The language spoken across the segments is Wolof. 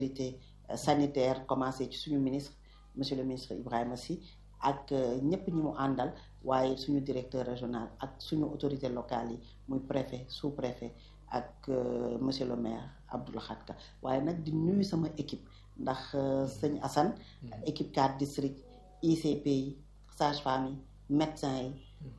autorité sanitaire commencé ci suñu ministre monsieur le ministre Ibrahima Sy ak ñëpp ñi mu àndal waaye suñu directeur régional ak suñu autorité locale yi muy préfet sous préfet ak monsieur le maire Abdou Lahad Ka waaye nag di nuyu sama équipe ndax sëñ Assane équipe 4 district ICP yi sage-femme yi médecin yi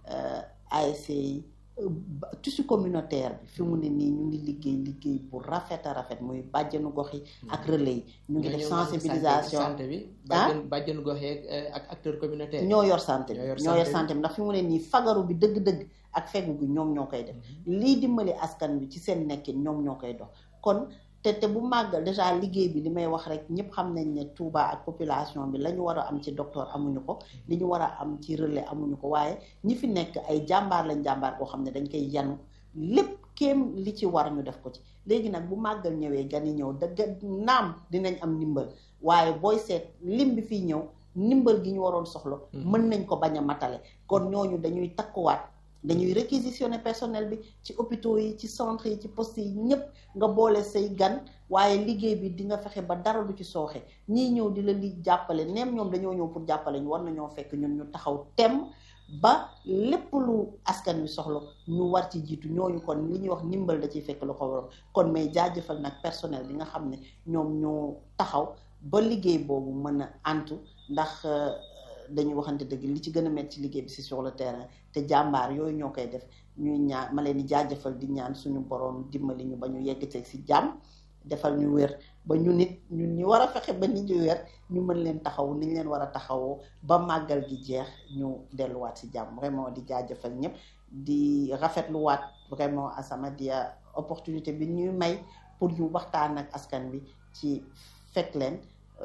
ASC yi tissu communautaire bi fi mu ne nii ñu ngi liggéey liggéey bu rafet a rafet muy bàjjenu gox yi ak relais yi ñu ngi def sensibilisation santé bi bàjjen bàjjenu gox yi ak acteur communautaire ñoo yor santé bi ñoo yor santé bi ndax fi mu ne nii fagaru bi dëgg-dëgg ak fegu bi ñoom ñoo koy def lii dimbali askan bi ci seen nekkin ñoom ñoo koy dox kon te te bu màggal déjà liggéey bi li may wax rek ñëpp xam nañ ne Touba ak population bi la ñu war a am ci docteur amuñu ko li ñu war a am ci relais amuñu ko waaye ñi fi nekk ay jàmbaar lañ jàmbaar koo xam ne dañ koy yanu lépp kéem li ci war ñu def ko ci léegi nag bu màggal ñëwee gan yi ñëw dëgg naam dinañ am ndimbal waaye booy seet lim bi fii ñëw ndimbal gi ñu waroon soxla mën nañ ko bañ a matale kon ñooñu dañuy takkuwaat dañuy réquisitionner personnel bi ci hôpitaux yi ci centre yi ci poste yi ñëpp nga boole say gan waaye liggéey bi di nga fexe ba dara du ci sooxe ñii ñëw di la li jàppale neem ñoom dañoo ñëw pour jàppale ñu war nañoo fekk ñun ñu taxaw tem ba lépp lu askan wi soxla ñu war ci jiitu ñooñu kon li ñuy wax ndimbal da ciy fekk lu ko waroon kon may jaajëfal nag personnel bi nga xam ne ñoom ñoo taxaw ba liggéey boobu mën a antu ndax dañuy waxante dëgg li ci gën a metti ci liggéey bi si sur le terrain te jàmbaar yooyu ñoo koy def ñuy ñaan ma leen di jaajëfal di ñaan suñu borom dimbali ñu ba ñu yegg ceeg si jàmm defal ñu wér ba ñu nit ñun ñu war a fexe ba nit ñu wér ñu mën leen taxaw ni ñu leen war a taxawoo ba màggal gi jeex ñu delluwaat si jàmm vraiment di jaajëfal ñëpp di rafetluwaat vraiment As-Samadiyya opportunité bi ñuy may pour ñu waxtaan ak askan bi ci fekk leen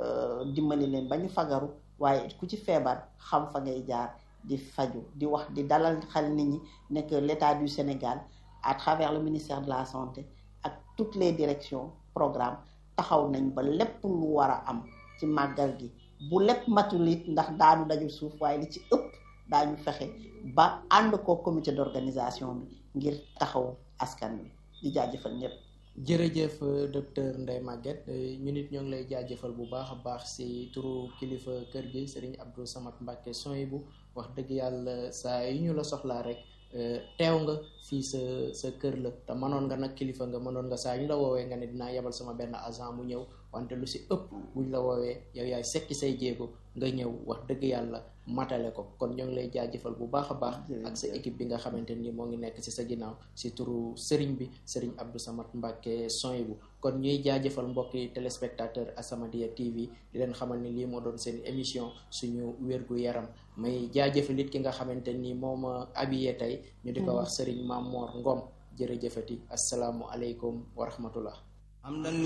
dimbali leen ba ñu fagaru waaye ku ci feebar xam fa ngay jaar di faju di wax di dalal xel nit ñi nekk l'État du Sénégal à travers le ministère de la santé ak toutes les directions programmes taxaw nañ ba lépp lu war a am ci màggal gi bu lépp matul it ndax daanu dajul suuf waaye li ci ëpp daañu fexe ba ànd ko comité d'organisation bi ngir taxaw askan wi di jaajëfal ñëpp jërëjëf docteur Ndeye Maguette ñu nit ñoo ngi lay jaajëfal bu baax a baax si turu kilifa kër gi Serigne Abdou Samad Mbacké Souhaïbou wax dëgg yàlla saa yu ñu la soxlaa rek teew nga fii sa sa kër la te mënoon nga nag kilifa nga mënoon nga saa yu ñu la woowee nga ne dinaa yebal sama benn agent mu ñëw wante lu si ëpp buñ la woowee yow yaay sekki say jéego nga ñëw wax dëgg yàlla matale ko kon ñoo ngi lay jaajëfal bu baax a baax ak sa équipe bi nga xamante ni moo ngi nekk ci sa ginnaaw si turu sëriñ bi sëriñ Abdou Samad Mbacké Souhaïbou kon ñuy jaajëfal mbokki téléspectateur As-Samadiyya TV di leen xamal ni lii moo doon seen émission suñu wérgu yaram may jaajëfal it ki nga xamante ni moo ma habillé tey ñu di ko wax sëriñ Mamor Ngom jërëjëfati asalaamu aleykum wa rahmatullah